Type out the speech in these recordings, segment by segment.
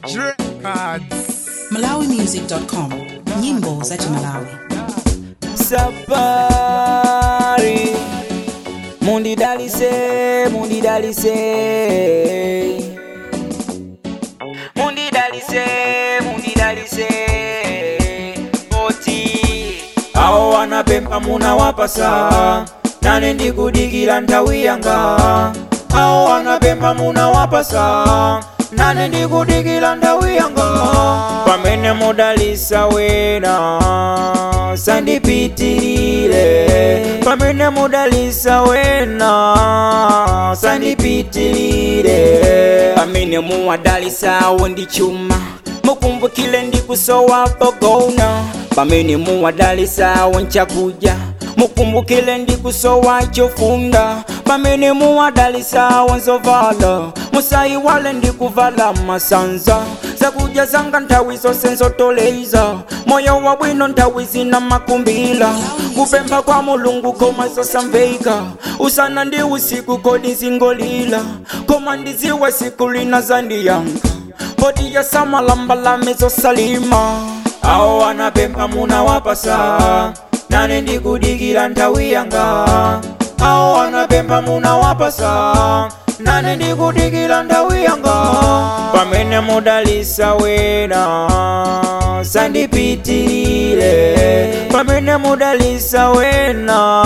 Records. malawimusic.com nyimbo za chimalawi safari mundidalise mundidalise mundidalise mundidalise oti awo wanapempa munawapasa nane ndikudikira nthawi yanga awo wanapempa munawapasa nane ndikudikira nthawi yanga pamene mudalisa wena sandipitirire pamene mudalisa wena sandipitirire pamene muwadalisawo ndi chuma mukumbukile ndikusowa pogona pamene muwadalisawo nchakudya mukumbukile ndikusowa chofunda pamene muwadalisawo nzovala musayiwale ndikuvala masanza zakudya zanga nthawi zonse nzotoleza moyo wabwino nthawi zina makumbila kupempha kwa mulungu koma zosamveka usana ndi usiku kodi nzingolila koma ndiziwa siku lina zandiyanga poti yasamalambalame zosalima awo wanapempha munawapasa nane ndikudikira nthawi yanga awo wanapempha munawapasa nane ndikudikira nthawi yanga pamene mudalisa wena sandipitirire pamene mudalisa wena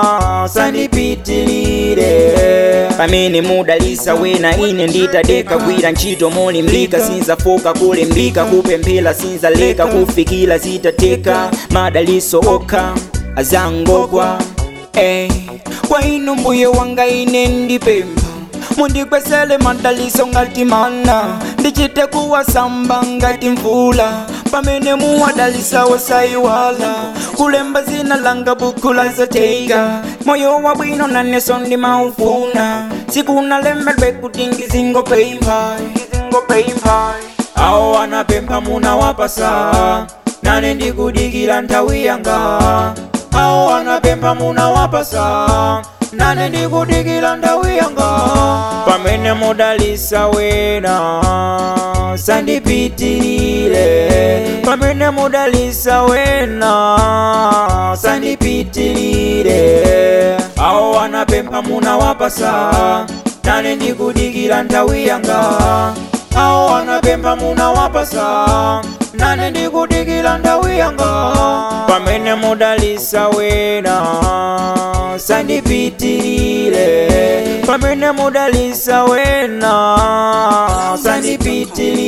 sandipitirire pamene mudalisa wena ine nditadeka gwira ntchito molimbika sinzafoka kulimbika kupemphera sinzaleka kufikira zitateka madaliso okha azangogwa eh. kwa inu mbuye wanga ine ndipempha mundikwesele madaliso ngati mana ndichite kuwasamba ngati mvula pamene muwadalisawo sayiwala kulemba zina langa buku la zateka moyo wabwino naneso ndimaufuna sikunalembedwe kuti ngizingopempha ngizingopempha awo wanapempha munawapasa nane ndikudikira nthawi yanga awo wanapempha munawapasa nane ndikudikira nthawi yanga pamene mudalisa wena sandipitirire pamene mudalisa wena sandipitirire awo wanapempha munawapasa nane ndikudikira nthawi yanga awo wanapempha munawapasa nane ndikudikira nthawi yanga pamene mudalisa wena sandipitirire pamene mudalisa wena sandipitirire